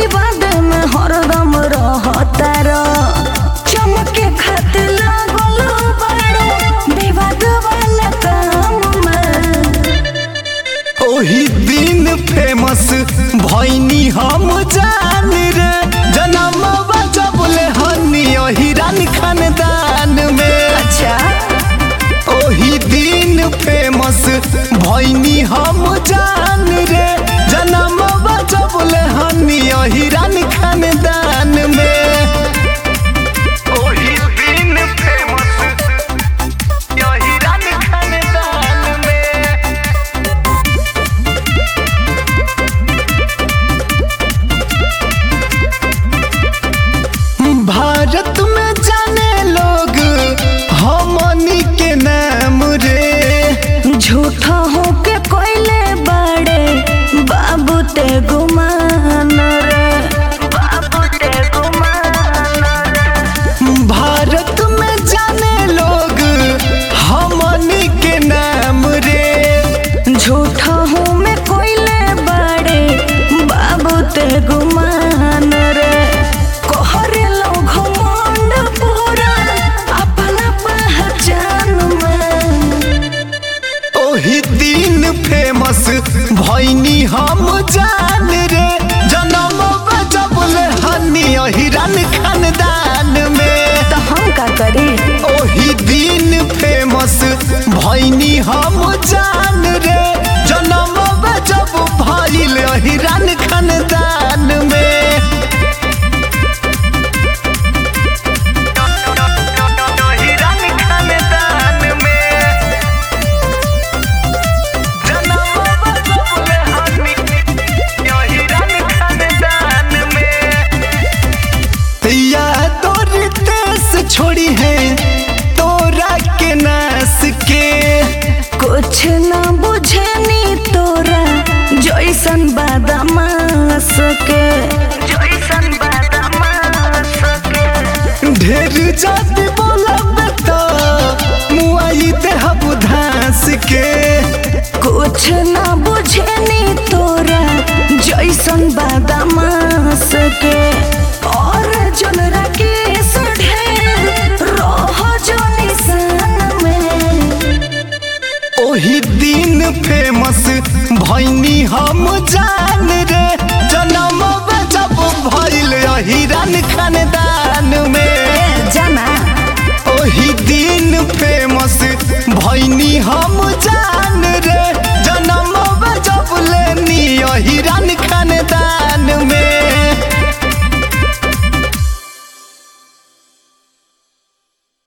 विवाद में हरदम रहतार चमके खातिर लागल बाड़ो विवाद वाला काम में ओही दिन फेमस भैनी हम जान रे जनम बजबले हनी हिरान खानदान में अच्छा ओही दिन फेमस भैनी हम जान रे जनम बजबले हनी हिरान खानदान में ओही दिन फेमस हिरान खानदान में भारत में जाने लोग हमनी के नाम रे झूठा हो के कोयले बड़े बाबू ते गुमान रे बाबू ते गुमान रे भारत में जाने लोग हमनी के नाम रे झूठा हो में कोयले बड़े बाबू ते गुमान रे कोहरे लोग घमंड पूरा अपना पहचान में ओही दिन फेमस भैनी हम जान रे जनम बजबले हनी हिरन खानदान में तो हम का करी ओही दिन फेमस भैनी हम जान रे जनम बजब भइल हिरन खानदान में हिरन खानदान में जनम बजबले हनी हिरन खानदान में या तोर देश छोड़ी है तोरा के नास के कुछ न बुझे नी तोरा जैसन बादामास के जैसन बादामास के ढेर जाति बोलब तो मुआई देहब धास के कुछ न बुझे नी तोरा जैसन बादामास के और जन राकेश ढेर रह जो निशान में ओही दिन फेमस भैनी हम जान रे जनम बजब भइल हिरन खानदान में जाना ओही दिन फेमस भैनी हम जान